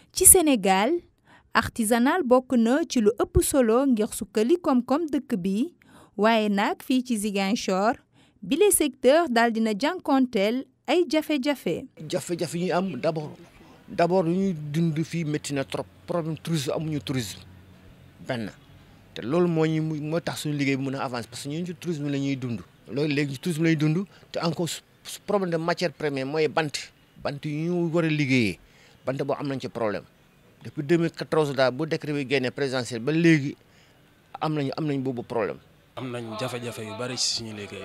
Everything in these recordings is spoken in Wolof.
ci Sénégal artisanal bokk na ci lu ëpp solo ngir sukkali koom-koom dëkk bi waaye nag fii ci Ziguinchor bile secteur daal dina jànkonteel ay jafe-jafe. jafe-jafe yi ñu am d' abord d' abord lu ñuy dund fii métti na trop problème tourisme amuñu tourisme benn te loolu moo ñu moo tax suñu liggéey bi mën a avancer parce que ñun ci tourisme la ñuy dund. loolu léegi tourisme lay dund te encore problème de matière première mooy bant bant yu ñu war a liggéeyee bant boo am nañ ci problème depuis 2014 daal bu décret bi génnee présidentiel ba léegi am nañu am nañ boobu problème. am nañ jafe-jafe yu bari ci suñu liggéey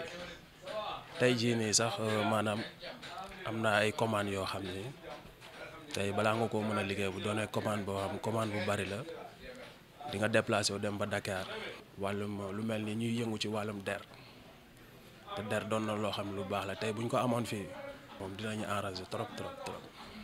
tey jii nii sax maanaam am na ay commandes yoo xam ne tey balaa nga koo mën a liggéey bu doonee commande boo xam commande bu bari la di nga déplacé wu dem ba Dakar wàllum lu mel ni ñuy yëngu ci wàllum der te der doon na loo xam ne lu baax la tey bu ñu ko amoon fii moom dinañu arranger trop trop trop.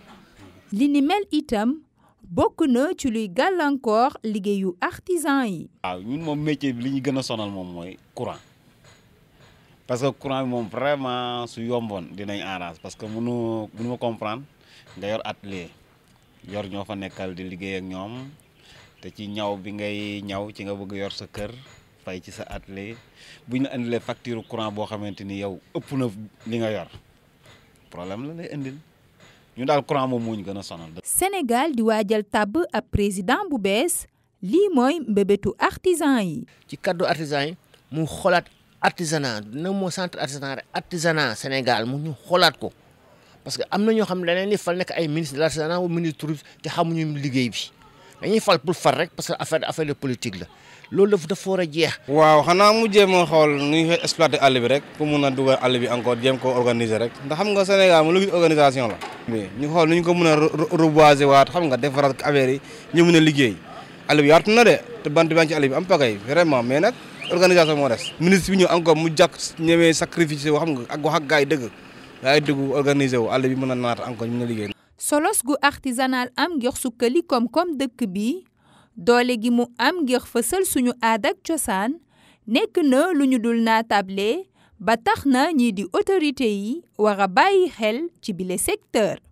li ni mel itam bokk na ci luy gàllankoor liggéeyu artisan yi. waaw ñun moom métier bi li ñu gën a sonal moom mooy courant parce que courant bi moom vraiment su yomboon dinañ arrange parce que mënu mënu ma comprendre nga yor atelier yor ñoo fa nekkal di liggéey ak ñoom te ci ñaw bi ngay ñaw ci nga bëgg yor sa kër fay ci sa atelier bu ñu la indilee facture courant boo xamante ni yow ëpp na li nga yor problème la lay indil. ñu daal courant moom moo ñu gën a sonal. Sénégal di waajal tabb ab président bu bees lii mooy mbébétu artisan yi. ci kaddu artisan yi mu xoolaat artisanat dina moo centre artisanat rek artisanat Sénégal mu ñu xoolaat ko parce que am na ñoo xam ne dañ leen di fal nekk ay ministre de l'artisanat ou ministre tourisme te xamuñu liggéey bi dañuy fal pour far rek parce que affaire affaire de politique la loolu dafa dafa war a jeex. waaw xanaa mu jéem a xool nu ñuy exploiter àll bi rek pour mun a dugal àll bi encore jéem ko organiser rek ndax xam nga Sénégal mu lu gis organisation la. ñu xool nu ñu ko mën a reboiser waat xam nga defaraat affaire yi ñu mën a liggéey àll bi yaatu na de te bant baa ngi ci àll bi am pagay vraiment mais nag organisation moo des. ministre bi ñëw encore mu jàkk ñëwee sacrifice woo xam nga ak wax ak gars yi dëgg gars yi dëgg organiser wu àll bi mën a naat encore ñu mën a liggéey. solos gu artisanal am ngir sukkali koom-koom dëkk bi doole gi mu am ngir fësal suñu aada ak cosaan nekk na lu ñu dul naatable ba tax na ñii di autorité yi war a bàyyi xel ci bile secteur